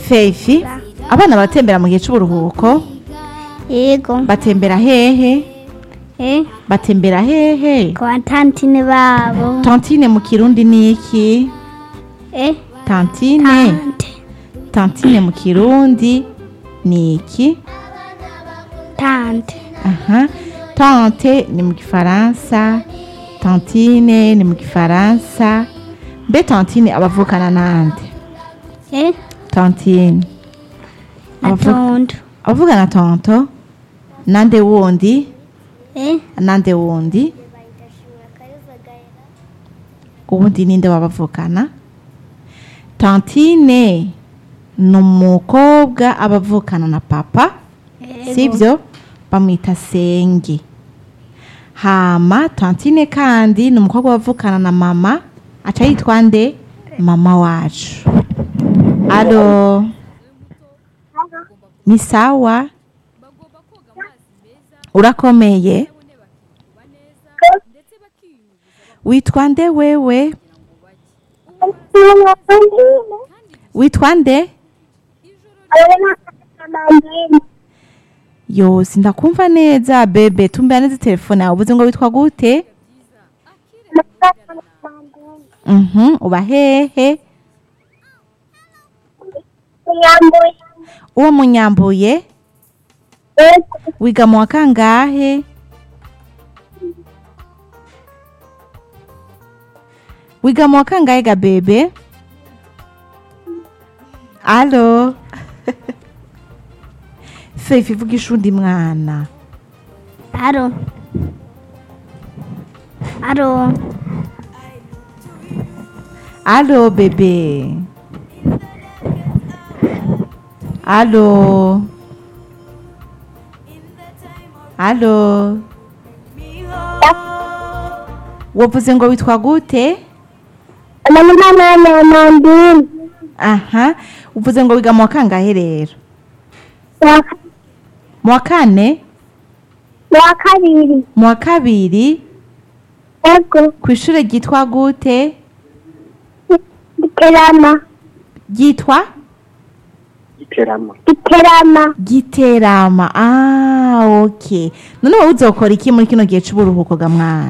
fefi abana baratembera mu gihe c'uburuhuko yego batembera hehe eh batembera hehe kwa tantine babo tantine mu kirundi ni iki eh tantine tante tantine mu kirundi ni iki tante aha tante ni mu gifaransa tantine ni mu gifaransa mbe tantine abavukana nande eh tantine Abavu- atondo abavugana tonto nande wundi eh nande wundi ubundi ninde wabavukana tantine ni umukobwa abavukana na papa sibyo bamwita senge hama tantine kandi ni umukobwa wavukana na mama aca yitwa nde mama wacu alo ni sawa urakomeye witwa nde wewe witwa nde yo sindakumva neza bebe tumbera neza telefone yawe uvuze ngo witwa gute mhm uba hehe uwo munyambuye wiga mu wa kangahe wiga mu wa kangahe ga bebe alo fefe ivugisha undi mwana aro aro alo bebe alo alo wavuze ngo witwa gute aha uvuze ngo wiga mu wa kangahe rero mu wa kane wa kabiri mu wa kabiri ego ku ishuri ryitwa gute giterama ryitwa iterama giterama giterama ah ok none wowe uzokora iki muri kino gihe c'uburuhuko ga mwana